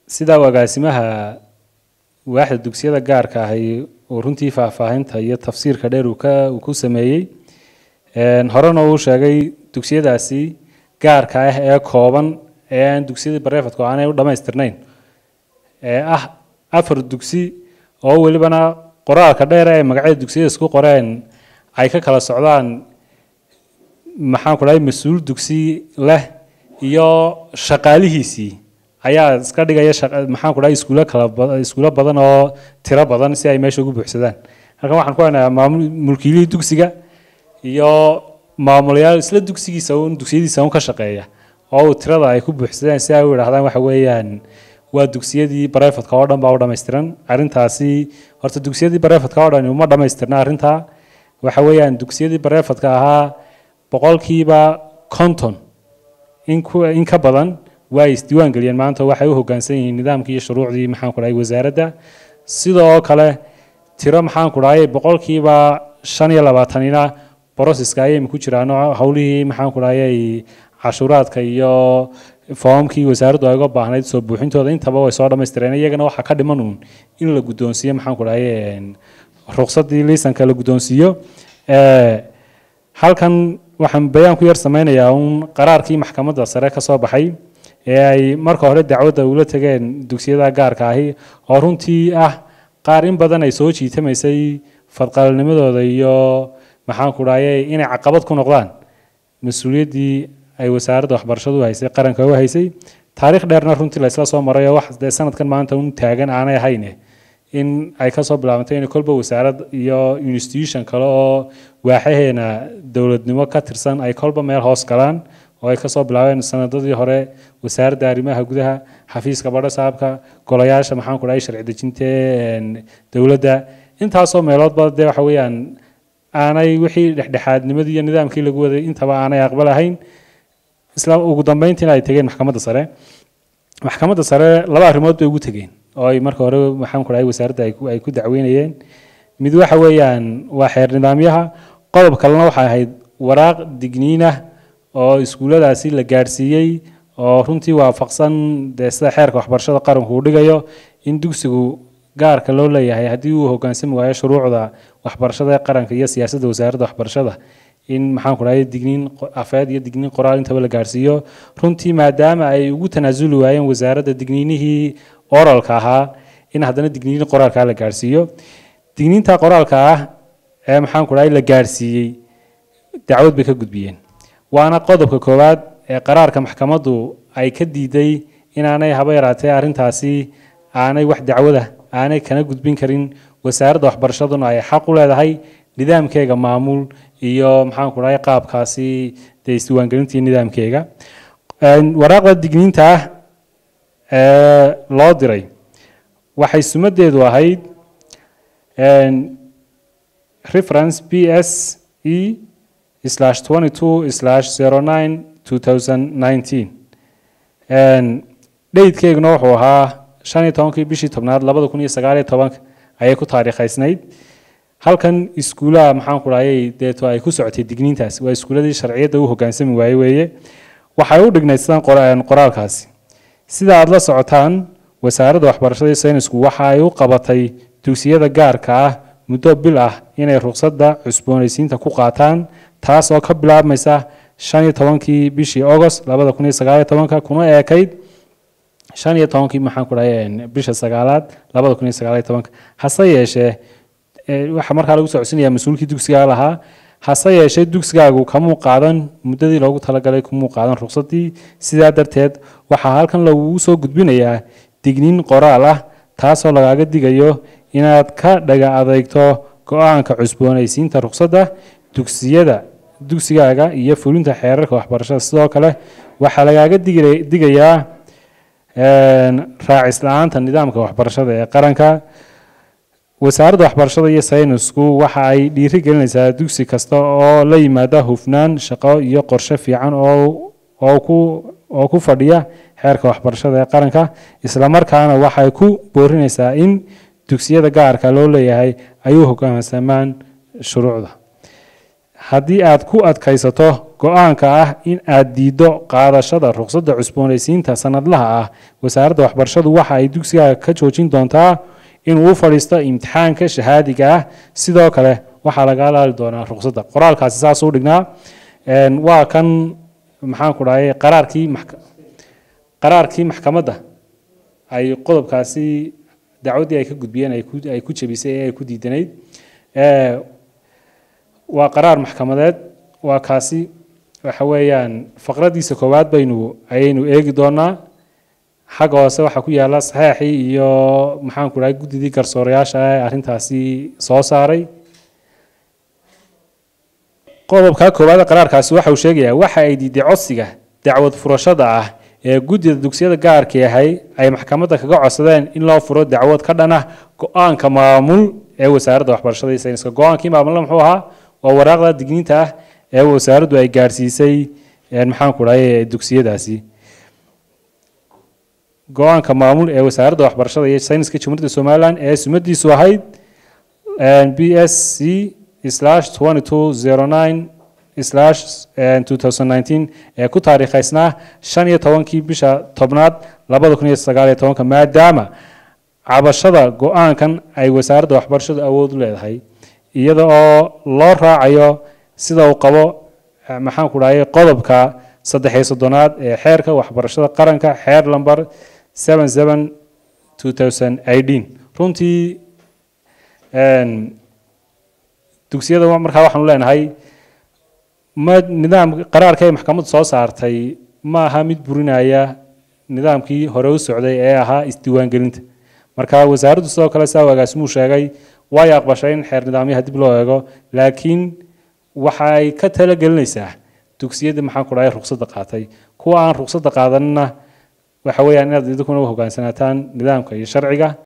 sidaa agaasimaha waaxda dugsiyada gaarka ahi uu runtii faahfaahinta iyo tafsiirka dheer uu ka uu ku sameeyey horena uu sheegay dugsiyadaasi gaarka ah ee kooban ee aan dugsiyadii bareefadku aanay u dhammaystirnayn ee ah afar dugsi oo welibana qoraalka dheer ee magacyada dugsiyada isku qoreen ay ka kala socdaan maxaan ku dhahay mas-uul dugsi leh iyo shaqaalihiisii ayaa iska dhigaya maxaan ku dhahay iskuulo kala iskuulo badan oo tiro badan si ay meesha ugu buuxsadaan halkan waxaan ku haynayaa maamul mulkiilihii dugsiga iyo maamulayaal isla dugsigiisa un dugsiyadiisa un ka shaqeeya oo uu tirada ay ku buuxsadaan si ay u idhahdaan waxa weeyaan waa dugsiyadii barefadka oo dhan baa u dhammaystiran arrintaasi horta dugsiyadii barefadka oo dhan uma dhammaystirna arrintaa waxa weeyaan dugsiyadii barefadka ahaa boqolkiiba konton in ku in ka badan waa isdiiwaan geliyeen maanta waxay u hoggaansan yihiin nidaamkii iyo shuruucdii maxaan ku dhahay wasaaradda sidoo kale tiro maxaan ku dhahay boqolkiiba shan iyo labaatanina broseska ayay ku jiraan howlihii maxaan ku dhahay cashuuraadka iyo foomkii wasaaraddu ay uga baahnayd soo buuxintooda intaba way soo dhammaystireen iyagana waxaa ka dhiman uun in la guddoonsiiyo maxaan ku dhahay ruqsaddii liisanka la guddoonsiiyo halkan waxaan bayaan ku yar sameynayaa uun qaraarkii maxkamadda sare ka soo baxay ee ay marka hore dacwadda ula tegeen dugsiyada gaarka ahi oo runtii ah qaar in badan ay soo jiitamaysay fadqalnimadooda iyo maxaan ku dhahay inay caqabad ku noqdaan mas-uuliyaddii ay wasaaradda waxbarashadu haysay qaranka u haysay taariikh dheerna runtii laysla soo maray oo wax dee sanadkan maanta un taagan aanay ahayne in ay kasoo bilaabantay in kolba wasaarad iyo institution kale oo waaxaheena dowladnimo ka tirsan ay kolba meel hoos galaan oo ay kasoo bilaabeen sanadadii hore wasaaradda arrimaha gudaha xafiiska badho saabka golayaasha maxaan ku dhahay sharci dejinta dowladda intaasoo meeloodba dee waxa weeyaan aanay wixii dhexdhexaadnimadii iyo nidaamkii lagu waday intaba aanay aqbalahayn isla ugu dambeyntiina ay tegeen maxkamadda sare maxkamadda sare laba arrimood bay ugu tegeen oo ay marka hore maxaan ku dhahay wasaaradda ay ku dacweynayeen mid waxa weeyaan waa xeer nidaamyaha qodob kalena waxay ahayd waraaq digniinah oo iskuulladaasi la gaadhsiiyey oo runtii waafaqsan dee sida xeerka waxbarashada qaranku uu dhigayo in dugsigu gaarka loo leeyahay haddii uu hoggaansami waayo shuruucda waxbarashada ee qaranka iyo siyaasadda wasaaradda waxbarashada in maxaan ku dhahay digniin afeed iyo digniin qoraal intaba la gaadhsiiyo runtii maadaama ay ugu tanaasuli waayeen wasaaradda digniinihii oralka ahaa in haddana digniin qoraalkaa la gaadhsiiyo digniinta qoraalka ah ee maxaan ku dhahay la gaadhsiiyey dacwad bay ka gudbiyeen waana qodobka koowaad ee qaraarka maxkamaddu ay ka diiday inaanay haba yaraatee arrintaasi aanay wax dacwada aanay kana gudbin karin wasaaradda waxbarashaduna ay xaq u leedahay nidaamkeega maamul iyo maxaan ku dhahay qaabkaasi dee isdiiwaangelintii nidaamkeega waraaqda digniinta ah ee loo diray waxay sumadeedu ahayd reference b s e slash twenty two slash zero nine two thousand nineteen dheydkeeguna wuxuu ahaa shan iyo tobankii bishii tobnaad labada kun iyo sagaal iyo tobanka ayay ku taariikhaysnayd halkan iskuulaha maxaan ku dhahayay deeto ay ku socotay digniintaas waa iskuuladii sharciyadda u hoggaansami waaye weeye waxay u dhignayd sidan qoraalkaasi sida aada la socotaan wasaaradda waxbarashada iyo saynisku waxa ay u qabatay dugsiyada gaarka ah muddo bil ah inay ruqsadda cusboonaysiinta ku qaataan taas oo ka bilaabmaysa shan iyo tobankii bishii agost labada kun iyo sagaal iyo tobanka kuna eekayd shan iyo tobankii maxaan ku dhahay bisha sagaalaad labada kun iyo sagaal iyo tobanka hase yeeshee waxaa markaa lagu socodsiinayaa mas-uulkii dugsigaa lahaa hase yeeshee dugsigaagu kamuu qaadan muddadii loogu talagalay kumuu qaadan ruqsaddii sidaa darteed waxaa halkan lagugu soo gudbinayaa digniin qoraal ah taasoo lagaaga digayo inaad ka dhaga adeegto go-aanka cusboonaysiinta ruqsadda dugsiyada dugsigaaga iyo fulinta xeerarka waxbarashada sidoo kale waxaa lagaaga digayaa raacis la-aanta nidaamka waxbarashada ee qaranka wasaaradda waxbarashada iyo saynisku waxa ay dhiiri gelinaysaa dugsi kasta oo la yimaada hufnaan shaqo iyo qorshe fiican oo ku oo ku fadhiya xeerka waxbarashada ee qaranka islamarkaana waxay ku boorinaysaa in dugsiyada gaarka loo leeyahay ay u hoggaansamaan shuruucda haddii aad ku adkaysato go-aanka ah in aad diiddo qaadashada ruqsadda cusboonaysiinta sanadlaha ah wasaaradda waxbarashadu waxa ay dugsiga ka joojin doontaa inuu u fadhiisto imtixaanka shahaadiga ah sidoo kale waxaa laga alaali doonaa ruqsadda qoraalkaasi saas u dhignaa waa kan maxaan ku dhahay qaraarkii qaraarkii maxkamadda ay qodobkaasi dacwaddii ay ka gudbiyeen ay ku jebisay ee ay ku diidanayd waa qaraar maxkamadeed waa kaasi waxa weeyaan faqradiisa koowaad baynu ayaynu eegi doonaa xagga hoose waxaa ku yaala saxeexii iyo maxaan ku dhahay guddidii garsoorayaasha ee arrintaasi soo saaray qodobka koowaad qaraarkaasi waxa uu sheegayaa waxa ay diiday codsiga dacwad furashada ah ee guddida dugsiyada gaarka yahay ay maxkamadda kaga codsadeen in loo furo dacwad ka dhan ah go-aanka maamul ee wasaaradda waxbarashada iyo sayniska go-aankii maamulna muxuu ahaa waa waraaqda digniinta ah ee wasaaraddu ay gaarsiisay maxaan ku dhahay dugsiyadaasi go-aanka maamul ee wasaaradda waxbarashada iyo sayniska jamhuuriyadda somaliland ee sumadiisu ahayd b s c slash twenty two zero nine slash two thousand nineteen ee ku taariikhaysnaa shan iyo tobankii bisha tobnaad labada kun iyo sagaal iyo tobanka maadaama cabashada go-aankan ay wasaaradda waxbarashadu awood u leedahay iyada oo loo raacayo sida uu qabo maxaan ku dhahay qodobka saddex iyo soddonaad ee xeerka waxbarashada qaranka xeer lamber seven seven two thousand eighteen runtii dugsiyada markaa waxaanu leenahay ma nidaam qaraarka ay maxkamaddu soo saartay ma aha mid burinaya nidaamkii hore u socday ee ahaa isdiiwaangelinta marka wasaaraddu sidoo kale saa agaasimuu sheegay way aqbashay in xeer nidaamyaha dib loo eego laakiin waxay ka talagelinaysaa dugsiyadii maxaan ku dhahay ruqsadda qaatay kuwa aan ruqsadda qaadanina waxa weeyaan inaad idinkuna u hogaansanataan nidaamka iyo sharciga